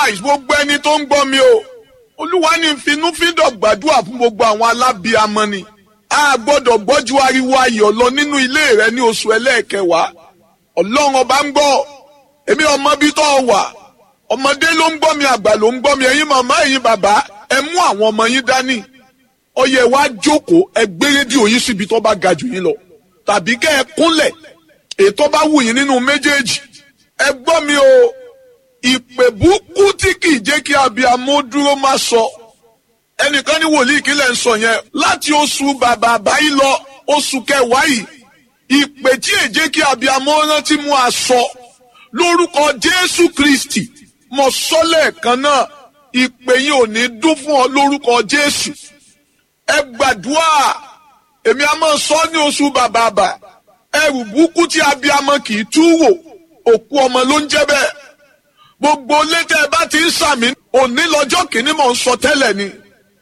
nice gbogbo ẹni tó ń gbọ́ mi o olúwa ní finúfíndọ̀ gbàdúrà fún gbogbo àwọn alábíamọ ni a gbọ́dọ̀ gbọ́jú ariwo ayọ̀ lọ nínú ilé rẹ ní oṣù ẹlẹ́ẹ̀kẹwàá ọlọ́run ọba ń gbọ́ èmi ọmọ bí tó wà ọmọdé ló ń gbọ́ mi àgbà ló ń gbọ́ mi ẹ̀yin màmá ẹ̀yin bàbá ẹ mú àwọn ọmọ yín dání ọyẹ wa jókòó ẹ gbé rédíò yín síbi tó bá ga jù yín lọ tàbí kẹ́ ẹ kúnlẹ̀ ètò bá wù yín nínú méjèèjì ẹ gbọ́ mi o ìpè búkú tí kì í jẹ́ kí abiyamọ dúró má sọ ẹnìkan ní wòlíì kílẹ̀ ń sọ yẹn láti oṣù bàbá àbáyé lọ oṣù kẹwàá yìí ìpè tí è jẹ́ kí abiyamọ rántí mú aṣọ lórúkọ Jésù Kristi mo sọ lẹ́ẹ̀kan náà ìpè yìí ò ní dún fún ọ lórúkọ Jésù ẹ gbàdúrà èmi a máa sọ ní oṣù bàbá àbà ẹrù búkú tí abiyamọ kì í tú wò òkú ọmọ ló ń jẹ́ bẹ́ẹ̀ gbogbo létẹ ẹ bá ti ń sàmì òní lọ́jọ́ kìíní mò ń sọ tẹ́lẹ̀ ni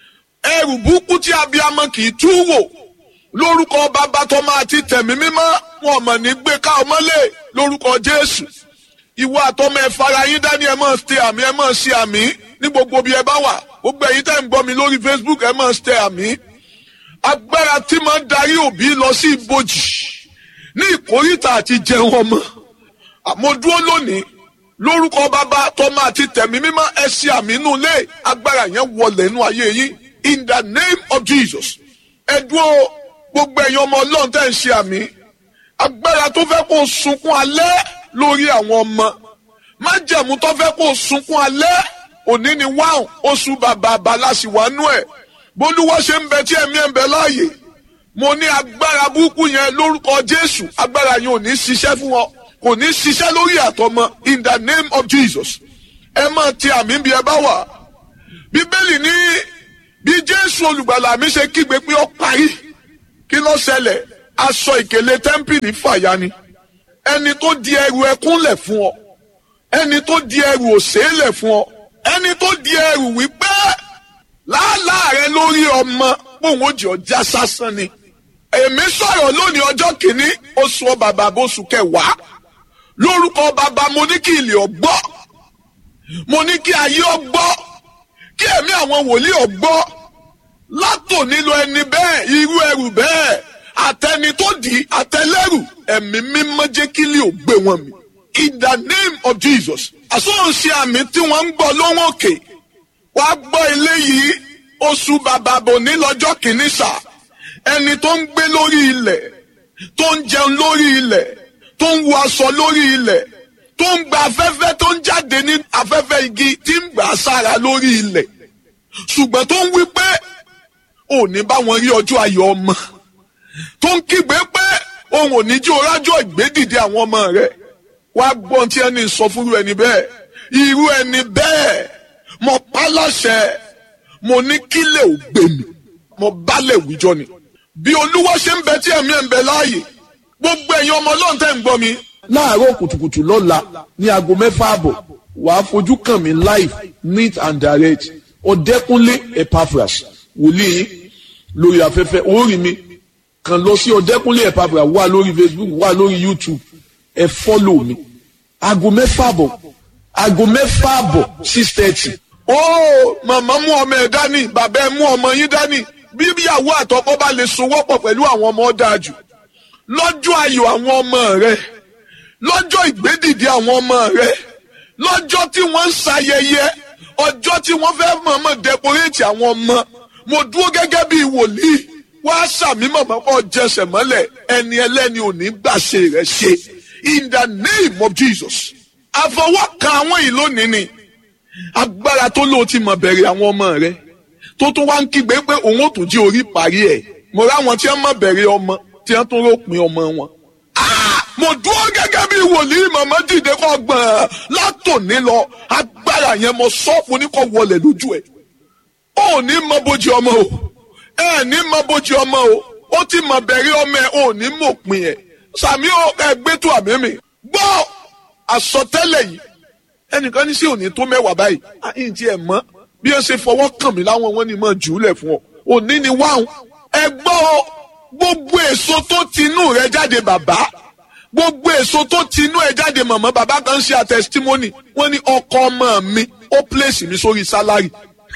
ẹrù búkú tí abiyamọ kì í tú wò lórúkọ bàbá tọmọ àti tẹ̀mí mímọ́ wọn mọ̀ ní gbé ká ọmọlé lórúkọ Jésù ìwọ àtọmọ ẹ fara yín dání ẹ máa ṣe àmì ẹ máa ṣe àmì ní gbogbo bí ẹ bá wà gbogbo ẹ̀yin tẹ́ ń gbọ́ mi lórí Facebook ẹ máa ṣe àmì agbára tí máa ń darí òbí lọ sí ibojì ní ìkórìtà àti jẹun ọmọ àmọ́ dúró lónìí lórúkọ bàbá tọmọ àti tẹ̀mí mímọ́ ẹ ṣe àmì inú ilé agbára yẹn wọlé inú ayé yín in the name of Jesus ẹ dúró gbogbo ẹ̀yin ọmọ ọlọ́run tẹ́ ń ṣe àmì agbára tó fẹ́ kó sunkún alẹ́ lórí àwọn ọmọ májẹ̀mú tó fẹ́ kó sunkún alẹ́ òní ni wáhùn oṣù bàbá abaláṣìwánú ẹ̀ bólúwọ́ ṣe ń bẹ tí ẹ̀mí ẹ̀ ń bẹ láàyè mo ní agbára burúkú yẹn lórúkọ Jésù agbára yẹn ò ní ṣiṣẹ́ fún wọn kò ní ṣiṣẹ́ lórí àtọmọ in the name of Jesus ẹ máa ti àmì bí ẹ bá wà bíbélì ní bí Jésù olùgbàlà mi ṣe kígbe pé ó parí kí ló ṣẹlẹ̀ aṣọ ìkèlè tẹ́ḿpìlì fàya ni ẹni tó di ẹrù ẹkún lẹ̀ fún ọ ẹni tó di ẹrù òṣè lẹ̀ fún ọ ẹni tó di ẹrù wípé làálàá rẹ lórí ọmọ pòun ó jẹ ọjà sásán ni èmi sọ̀rọ̀ lónìí ọjọ́ kìíní oṣù bàbá oṣù kẹwàá lórúkọ bàbá mo ní kí ilé ọgbọ́ mo ní kí ayé ọgbọ́ kí ẹ̀mí àwọn wòlíì ọgbọ́ látò nílò ẹni bẹ́ẹ̀ irú ẹrù bẹ́ẹ̀ àtẹni tó dì í àtẹlẹ́rù ẹ̀mí mímọ́ jẹ́ kí ilé ò gbé wọn mi in the name of Jesus àsọ̀nṣe àmì tí wọ́n ń gbọ́ lóhùn òkè wàá gbọ́ eléyìí oṣù bàbá bò ní lọ́jọ́ kìíní sáà ẹni tó ń gbé lórí ilẹ̀ tó ń jẹun lórí ilẹ̀ tó ń wọ aṣọ lórí ilẹ̀ tó ń gba afẹ́fẹ́ tó ń jáde ní afẹ́fẹ́ igi tí ń gbà sára lórí ilẹ̀ ṣùgbọ́n tó ń wí pé ò ní bá wọn rí ọjọ́ ayọ̀ ọmọ tó ń kígbe pé òun ò ní jí orájọ́ ìgbédìde àwọn ọmọ rẹ̀ wá gbọ́n tí ẹni sọ fúru ẹni bẹ́ẹ̀ irú ẹni bẹ́ẹ̀ mo pa láṣẹ mo ní kílẹ̀ ò gbé mi mo bálẹ̀ wíjọ ni bí olúwa ṣe ń bẹ tí ẹ̀mí ẹ̀ ń bẹ láàyè gbogbo ẹ̀yin ọmọ ọlọ́run tẹ́ ń gbọ́ mi. láàárọ̀ kùtùkùtù lọ́la ní aago mẹ́fà àbọ̀ wàá fojú kàn mí live neat and direct ọ̀dẹ́kúnlé epaphras wòlíì yín lórí afẹ́fẹ́ orí mi kàn lọ sí ọ̀dẹ́kúnlé epaphras wà lórí facebook wà lórí youtube ẹ fọ́lọ̀ mi aago mẹ́fà àbọ̀ aago mẹ́fà àbọ̀ six thirty. ó màmá mú ọmọ ẹ dání bàbá ẹ mú ọmọ yín dání bí ìyàwó àtọkọ bá lè sowọ́pọ̀ pẹ̀lú àwọn ọmọ dájú lọ́jọ́ ayọ̀ àwọn ọmọ rẹ lọ́jọ́ ìgbédìde àwọn ọmọ rẹ lọ́jọ́ tí wọ́n ń ṣayẹyẹ ọjọ́ tí wọ́n fẹ́ mọ̀ọ́mọ̀ dẹkoréètì àwọn ọmọ mo dúró gẹ́gẹ́ bí wòlíì wá sàmì mọ̀mọ́ kọ́ jẹsẹ̀ mọ́lẹ̀ ẹni ẹlẹ́ni ò ní gbàṣe rẹ̀ ṣe in the name of Jesus àfọwọ́kàn àwọn yìí lónìí ni agbára tó lóò ti mọ̀ bẹ̀rẹ̀ àwọn ọmọ rẹ tó tún wá ń kígbe pé òun ò tún jí orí parí ẹ̀ mo ráwọn tí wọ́n mọ̀ bẹ̀rẹ̀ ọmọ tí wọ́n tún ròpin ọmọ wọn. mo dúró gẹ́gẹ́ bí wòlíì màmá dìde kọ́ gbọ̀n látòní lọ agbára yẹn mo sọ́ọ̀pù ní kò wọlé lójú ẹ̀. ó ní mọ bójú ọmọ o ẹ ní mọ bójú ọmọ o ó ti mọ bẹ̀rẹ̀ ọmọ ẹ ò ní mọ̀ pin ẹ̀ sàmí ẹgbẹ́ tó àmì mi gbọ́ àsọtẹ́lẹ̀ yìí ẹnìkan ní sí òní tó mẹ́wàá báyìí àyìn tí ẹ mọ̀ bí ẹ ṣe fọwọ́ kàn mí láwọn wọn ni mo jù ú lẹ̀ fún ọ òní ni wáhùn ẹ gbọ́ gbogbo èso tó tinú rẹ jáde bàbá gbogbo èso tó ti inú ẹ jáde mọ̀mọ́ bàbá kan ṣe àtẹsítímọ́nì wọ́n ní ọkọ ọmọ mi ó pèsè mi sórí sálárì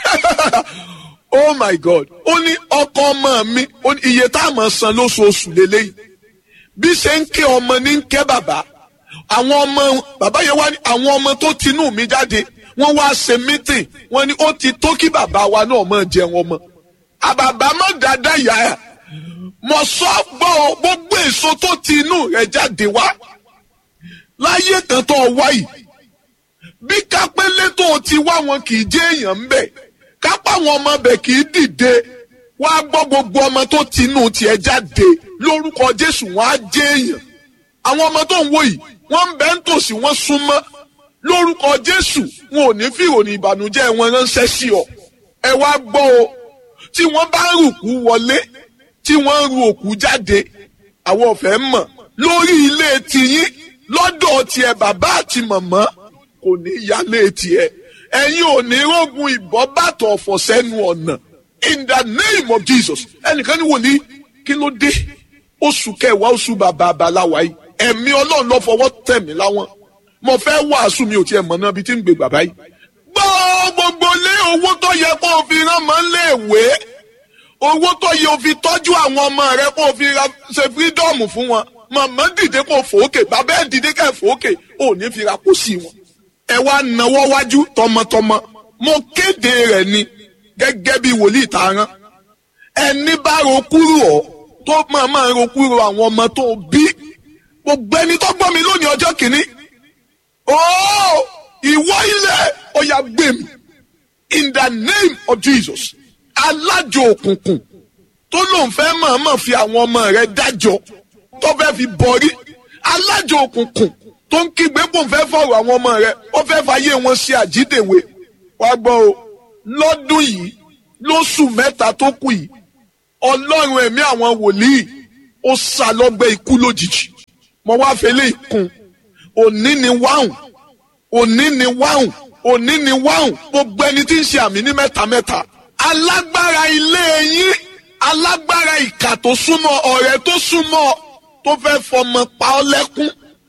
oh my god ó ní ọkọ ọmọ mi ó ní iye tá a mọ̀ san lóṣooṣù lélẹ́yìí bí ṣe ń ké ọmọ ní ń ké bàbá àwọn ọmọ bàbá yẹn wá ní àwọn ọmọ tó tinú mi jáde wọ́n wá ṣe mítìn wọ́n ní ó ti tó kí bàbá wa náà máa jẹun ọmọ àbàbà má dáadáa yá ẹ mọ sọ gbọ́ gbogbo èso tó ti inú rẹ̀ jáde wá láyé kan tó wá yìí bí kápẹ́lẹ́ tó ti wá wọn kì í jẹ́ èèyàn ń bẹ̀ kápá àwọn ọmọ bẹ̀ kì í dìde wá gbọ́ gbogbo ọmọ tó ti inú tiẹ̀ jáde lórúkọ Jésù wọn á jẹ́ èèyàn àwọn ọmọ tó ń wò yìí wọ́n ń bẹ ń tòsí wọ́n súnmọ́ lórúkọ Jésù wọn ò ní fi ìròyìn ìbànújẹ́ wọn ránṣẹ́ sí ọ ẹ wá gbọ́ o tí wọ́n bá ń rùkú wọlé tí wọ́n ń ru òkú jáde àwọn ọ̀fẹ́ mọ̀ lórí ilé tiyín lọ́dọ̀ tiẹ̀ bàbá àti màmá kò ní yálé tiẹ̀ ẹ̀yin ò ní rógun ìbọn bàtọ̀ ọ̀fọ̀ sẹ́nu ọ̀nà in the name of Jesus ẹnìkan ní wòlíì kí ló dé oṣù kẹwàá oṣù bàbá àbáláwa yìí ẹ̀mí ọlọ́run ló fọwọ́ tẹ̀ mí láwọn mo fẹ́ wàásù mi ò tiẹ̀ mọ̀ náà bí tí ń gbé bàbá yìí gbọ́ gbogbo lé owó tó yẹ kó o fi rán mọ́ léèwé owó tó yẹ o fi tọ́jú àwọn ọmọ rẹ kó o fi ra ṣe fírídọ́ọ̀mù fún wọn màmá dìde kó o fòókè bàbá ẹ̀ dìde ká ẹ̀ fòókè ò ní fi ra kó sí wọn. ẹ wá nawọ́ wájú tọmọtọmọ mo kéde rẹ̀ ni gẹ́gẹ́ bí wòlíì tá rán ẹni bá ro kúrò ọ tó máa máa ro kúrò àwọn ọmọ tó bí gbogbo ẹni tó gbọ́ mi lónìí ọjọ́ kìíní ooo ìwọ ilẹ̀ ọ̀yà gbé mi in the name of Jesus alájò òkùnkùn tó lóun fẹ́ mọ̀ọ́mọ̀ fi àwọn ọmọ rẹ̀ dájọ́ tó fẹ́ fi bọ̀rí alájò òkùnkùn tó ń kígbe bò ń fẹ́ fọ̀rọ̀ àwọn ọmọ rẹ̀ ó fẹ́ fàyè wọn ṣe àjídèwé wá gbọ́ o lọ́dún yìí lóṣù mẹ́ta tó kù yìí ọlọ́run ẹ̀mí àwọn wòlíì ó sá lọ́gbẹ́ ikú lójijì mo wá fẹlẹ́ ìkun òní ni wáhùn òní ni wáhùn òní ni wáhùn gbogbo ẹni tí ń ṣe àmì ní mẹ́ta mẹ́ta alágbára ilé yín alágbára ìkà tó súnmọ́ ọ̀rẹ́ tó súnmọ́ tó fẹ́ fọmọ pa ọ́ lẹ́kún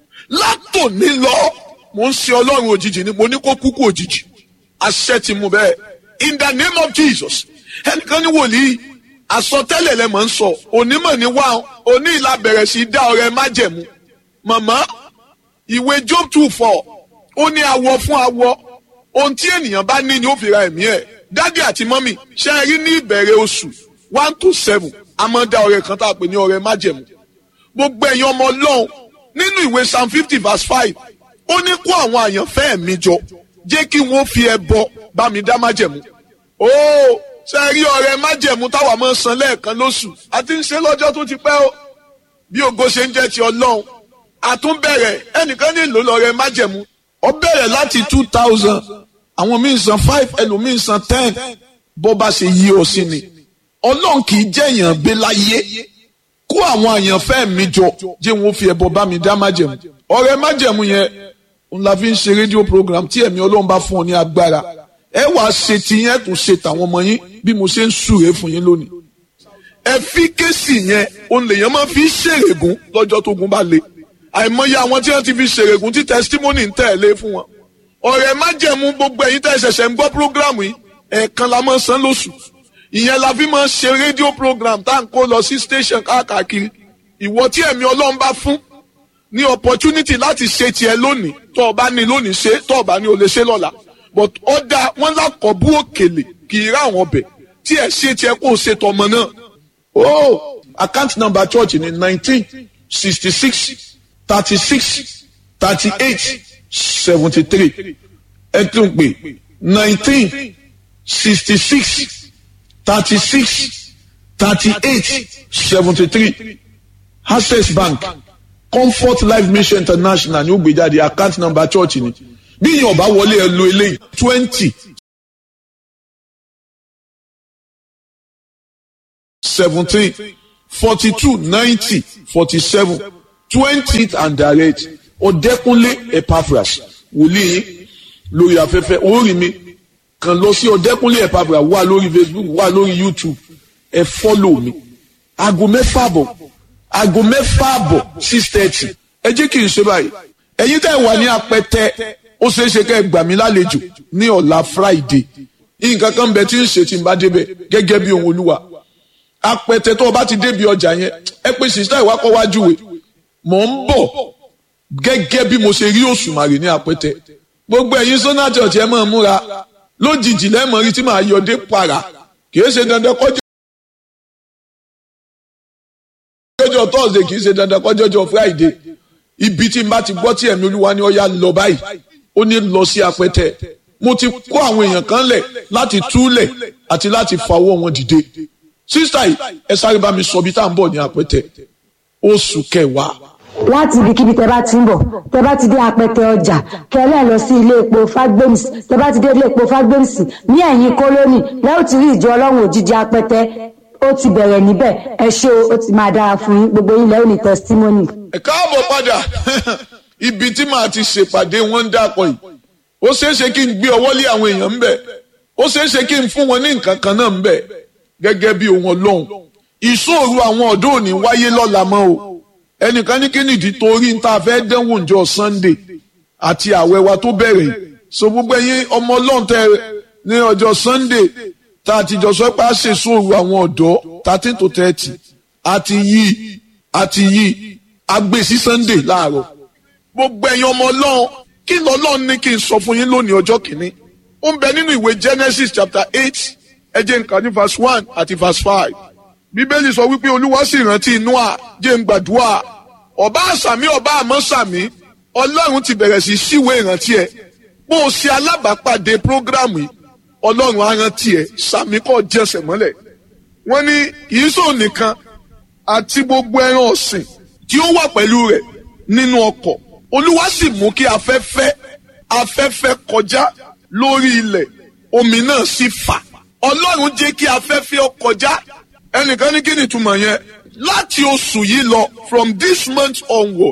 látòní lọ mo ń ṣe ọlọ́run òjijì ni mo ní kó kúkú òjijì àṣẹ ti mú bẹ́ẹ̀ in the name of Jesus ẹnìkan ní wòlíì àsọtẹ́lẹ̀ lẹ mọ̀ ń sọ onímọ̀ ní wá oní ìlà bẹ̀rẹ̀ sí dá ọrẹ májẹ̀mú màmá ìwé Job two four ó ní awọ fún awọ ohun tí ènìyàn bá ní ni ó fi ra ẹ̀mí ẹ̀ dádì àti mọ́mì ṣe é rí ní ìbẹ̀rẹ̀ oṣù one to seven a máa dá ọrẹ kan tá a pè ní ọrẹ májẹ̀mú gbogbo ẹ̀yin ọmọ ọlọ́run nínú ìwé psalm fifty verse five ó ní kó àwọn àyànfẹ́ mi jọ jẹ́ kí wọ́n fi ẹbọ bá mi dá májẹ̀mú ó ṣe é rí ọrẹ májẹ̀mú táwa máa san lẹ́ẹ̀kan lóṣù àti ń ṣe lọ́jọ́ tó ti pẹ́ o bí ògo ṣe ń jẹ́ ti ọlọ́run àtúnbẹ̀rẹ̀ ẹnìkan nílò lọ́rẹ májẹ̀mú ó bẹ̀rẹ̀ láti two thousand àwọn míì san five ẹlòmíì san ten bó bá ṣe yí ọ sí ni ọlọ́run kì í jẹ́ èèyàn gbé láyé kó àwọn àyànfẹ́ mi jọ jẹ́ wọn fi ẹbọ bá mi dá májẹ̀mú ọrẹ májẹ̀mú yẹn n la fi ń ṣe rédíò program tí ẹ̀mí ọlọ́run bá fún ọ ní agbára ẹ wàá ṣe tiyẹn tún ṣe tàwọn ọmọ yín bí mo ṣe ń súre fún yín lónìí ẹ fi kéésì yẹn òun lèèyàn máa fi ṣèrègùn lọ́jọ́ tó gun bá le àìmọye àwọn tí wọ́n ti fi ṣèrègùn tí testimony ń tẹ̀lé fún wọn ọ̀rẹ́ májẹ̀mú gbogbo ẹ̀yin tẹ́ ṣẹ̀ṣẹ̀ ń gbọ́ program yìí ẹ̀ẹ̀kan la máa san lóṣù ìyẹn la fi máa ṣe rédíò program tá à ń kó lọ sí station káàkiri ìwọ tí ẹ̀mí ọlọ́run bá fún ní opportunity láti ṣe tiẹ̀ lónìí tó o bá ní lónìí ṣe tó o bá ní o lè ṣe lọ́la but ó dáa wọ́n lákọ̀ bú òkèlè kì í rá àwọn ọbẹ̀ tí ẹ̀ ṣe tiẹ̀ kó o ṣe tọmọ náà. oh account number church ni nineteen sixty six thirty six thirty eight seventy three ẹ tún pè nineteen sixty six thirty six thirty eight seventy three access bank comfort life mission international ní ó gbé jáde account number church ni bí yín ọba wọlé ẹ lo eléyìí twenty seventeen forty two ninety forty seven twenty and direct ọ̀dẹ́kúnlé epaphras wòlíì lórí afẹ́fẹ́ orí mi kàn lọ sí ọ̀dẹ́kúnlé epaphras wà lórí facebook wà lórí youtube ẹ fọ́lọ̀ mi aago mẹ́fà bọ̀ aago mẹ́fà bọ̀ six thirty ẹ jẹ́ kí n ṣe báyìí ẹ̀yin tẹ́ ẹ wà ní apẹtẹ ó ṣeé ṣe kẹ́ ẹ gbà mí lálejò ní ọ̀la friday nǹkan kan bẹ tí ń ṣe tí n bá débẹ̀ gẹ́gẹ́ bí ohun olúwa apẹtẹ tó o bá ti débi ọjà yẹn ẹ pé sista ìwà kọ́ wájú we mò ń bọ̀ gẹ́gẹ́ bí mo ṣe rí òṣùmàrè ní apẹtẹ gbogbo ẹ̀yin sọ́nà church ẹ máa múra lójijì lẹ́mọ̀ rí tí màá yọ dé para kì í ṣe dandan kọjá kọjọ thursday kì í ṣe dandan kọjọjọ friday ibi tí n bá ti gbọ́ tí ẹ̀mí olúwa ni ó yá lọ báyìí ó ní lọ sí apẹtẹ mo ti kó àwọn èèyàn kan lẹ̀ láti túlẹ̀ àti láti fawọ́ wọn dìde sísá yìí ẹ sáré bá mi sọ bí tá à ń bọ̀ ní apẹtẹ oṣù kẹwàá láti ibikíbi tẹ bá ti ń bọ̀ tẹ bá ti dé apẹtẹ ọjà kẹlẹ́ lọ sí ilé epo fagbems tẹ bá ti dé ilé epo fagbems ní ẹ̀yìn kólónì lẹ́yìn tí rí ìjọ ọlọ́run òjijì apẹtẹ ó ti bẹ̀rẹ̀ níbẹ̀ ẹ ṣé o ó ti máa dára fún yín gbogbo yín lẹ́yìn ní testimony. ẹ káàbọ̀ padà ibi tí màá ti ṣèpàdé wọn ń dàpọ̀ yìí ó ṣeé ṣe kí n gbé ọwọ́ lé àwọn èèyàn ń bẹ̀ ó ṣeé ṣe kí n fún wọn ní nǹkan kan náà ń bẹ̀ gẹ́gẹ́ bí ohun ọlọ́run ìṣòro àwọn ọ̀dọ́ òní wáyé lọ́la mọ́ o ẹnìkan ní kí nìdí torí ń ta fẹ́ dánwò ǹjọ́ sunday àti àwẹ̀ wa tó bẹ̀rẹ̀ yìí so gbogbo ẹ̀yin ọmọ ọlọ́run tẹ ní ọjọ́ sunday tá a ti jọ sọ pé a ṣe sóòrù àwọn ọ̀dọ́ thirteen to thirty àti yí àti yí agbè sí sunday láàárọ̀ gbogbo ẹ̀yin ọmọ ọlọ́run kí lọ́lọ́run ní kí n sọ fún yín lónìí ọjọ́ kìíní ó ń bẹ nínú ìwé genesis chapter eight ẹ jẹ́ n kà ní verse one àti verse five bíbélì sọ wípé olúwa sì rántí noah jẹ́ n gbàdúrà ọba àsàmì ọba àmọ́ sàmì ọlọ́run ti bẹ̀rẹ̀ sí síwèé ìrántí ẹ bó o ṣe alábàápàdé prógrámù yìí ọlọ́run á rántí ẹ sàmì kọ́ jẹsẹ̀ mọ́lẹ̀ wọ́n ní kìí sọ nìkan àti gbogbo ẹran ọ̀sìn tí ó wà pẹ̀lú rẹ̀ nínú ọkọ̀ olúwa sì mú kí afẹ́fẹ́ afẹ́fẹ́ kọjá lórí ilẹ̀ omi náà sì fà ọlọ́run jẹ́ kí afẹ́fẹ́ ó kọjá ẹnìkan ní kí ni ìtumọ̀ yẹn láti oṣù yìí lọ from this month onward